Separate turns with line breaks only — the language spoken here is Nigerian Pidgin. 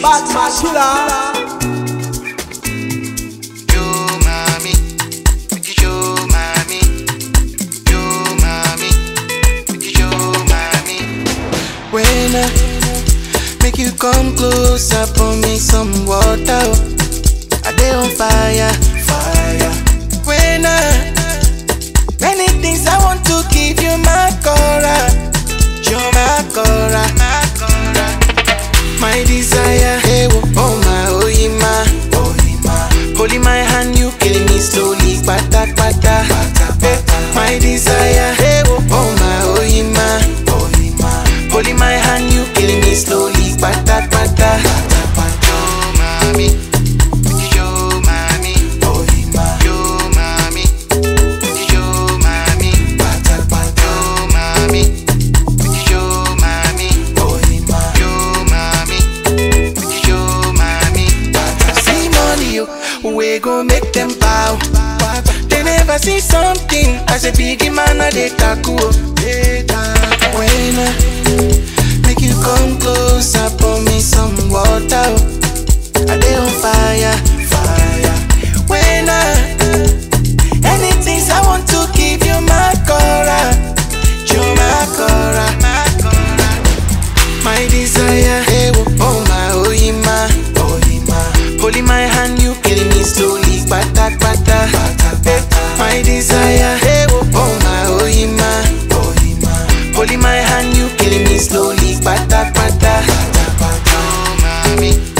Bad man killer.
Yo, mami, make you show mami. Yo, mami, make you show mami. When I make you come closer, pour me some water. oh. I dey on fire, fire. When I many things I want to give you my cora, you my cora, my cora. My desire, hey, oh, oh my, oh, yeah, my, oh, yeah, my. Holding my hand, you killing me slowly, pata, pata. Eh, My desire, hey, oh, oh my, oh, yeah, my, oh, yeah, my. Holding my hand, you killing me slowly, pata, pata. Yo, mami, yo, mami, oh, yeah, my. Yo, mami, yo, mami, pata, pata. Yo, mami, yo, mami, oh, yeah, my. Yo, mami. Yo, mommy. See money, yo, we gon' make them bow. They never see something as a big man, a they tackle. When I make you come closer, pour me some water. oh. I dey on fire, fire. When I anything I want to give you my cora, you my cora, my cora. My desire, hey, oh, oh my, oh, yeah, my, oh, yeah, my. Holding my hand, you killing me slowly, pata, pata. Eh, My desire, hey, oh, oh my, oh, yeah, my, oh, yeah, my. Holding my hand, you killing me slowly, pata, pata. Oh, mommy,